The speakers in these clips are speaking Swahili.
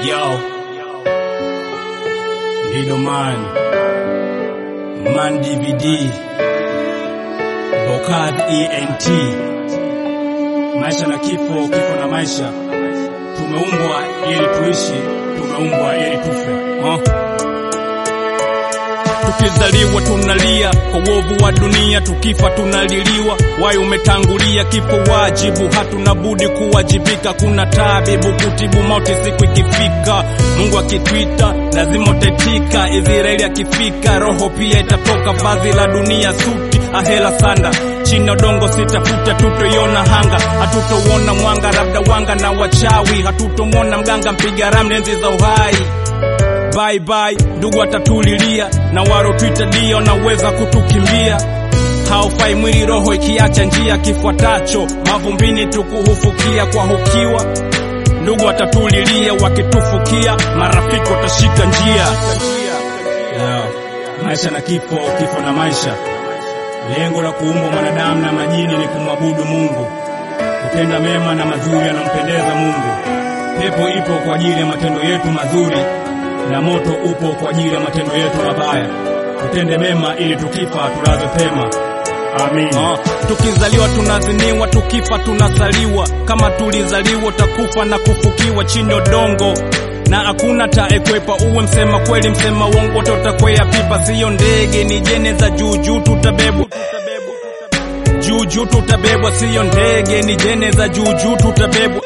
Yo, Lido Man, Man DVD, Bokad ENT, maisha na kifo, kifo na maisha. Tumeumbwa ili tuishi, tumeumbwa ili tufe. Huh? Tukizaliwa tunalia kwa uovu wa dunia, tukifa tunaliliwa. Wai umetangulia kifo wajibu, hatuna budi kuwajibika. Kuna tabibu kutibu mauti siku ikifika. Mungu akitwita lazima utetika. Israeli akifika roho pia itatoka. Vazi la dunia suti, ahela sanda chini ya udongo sitafuta, tutoiona hanga, hatutouona mwanga, labda wanga na wachawi, hatutomwona mganga mpiga ramli enzi za uhai bye bye, ndugu atatulilia na waro twita dio naweza kutukimbia. Haufai mwili roho ikiacha njia, kifuatacho mavumbini tukuhufukia kwa hukiwa. Ndugu atatulilia wakitufukia, marafiki watashika njia. Yo, maisha na kifo, kifo na maisha. Lengo la kuumbwa mwanadamu na majini ni kumwabudu Mungu, kutenda mema na mazuri yanampendeza Mungu. Pepo ipo kwa ajili ya matendo yetu mazuri na moto upo kwa ajili ya matendo yetu mabaya. Tutende mema ili tukifa tulaze pema. Amin. Ah, tukizaliwa tunaziniwa, tukifa tunasaliwa. Kama tulizaliwa takufa na kufukiwa chini ya udongo na hakuna taekwepa. Uwe msema kweli, msema uongo, wote utakwea pipa. Siyo ndege, ni jene za juujuu, tutabebwa juujuu, tutabebwa. Siyo ndege, ni jene za juujuu, tutabebwa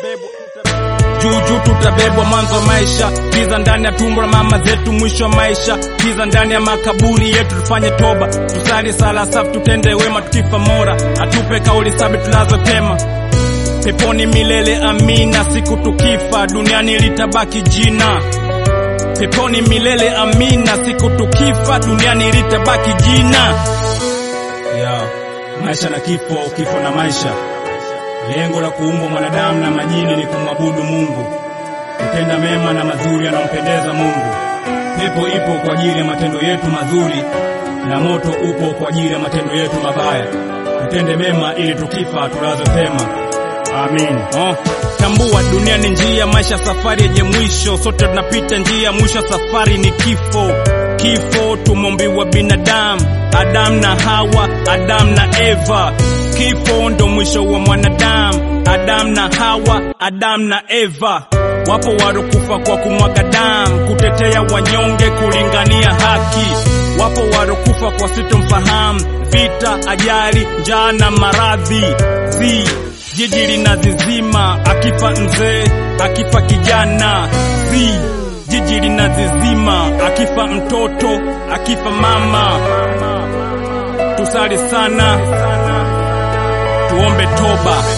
juujuu tutabebwa. Mwanzo wa maisha, kiza ndani ya tumbo la mama zetu, mwisho wa maisha, kiza ndani ya makaburi yetu. Tufanye toba, tusali sala safi, tutende wema, tukifa mora atupe kauli sabi tulazo pema peponi milele. Amina. Siku tukifa duniani litabaki jina peponi milele. Amina. Siku tukifa duniani litabaki jina. Yo, maisha na kifo, kifo na maisha. Lengo la kuumbwa mwanadamu na majini ni kumwabudu Mungu, kutenda mema na mazuri yanayompendeza Mungu. Pepo ipo kwa ajili ya matendo yetu mazuri na moto upo kwa ajili ya matendo yetu mabaya. Tutende mema ili tukifa tulaze pema. Amin. Oh, tambua dunia ni njia, maisha safari yenye mwisho. Sote tunapita njia, mwisho safari ni kifo. Kifo tumombiwa binadamu, Adamu na Hawa, Adamu na Eva. Kifo ndo mwisho wa mwanadamu, Adamu na Hawa, Adamu na Eva. Wapo warokufa kwa kumwaga damu, kutetea wanyonge, kulingania haki. Wapo warokufa kwa sitomfahamu, vita, ajali, njaa na maradhi zi jiji linazizima, akifa mzee, akifa kijana zi jiji linazizima, akifa mtoto, akifa mama. Tusali sana, tuombe toba.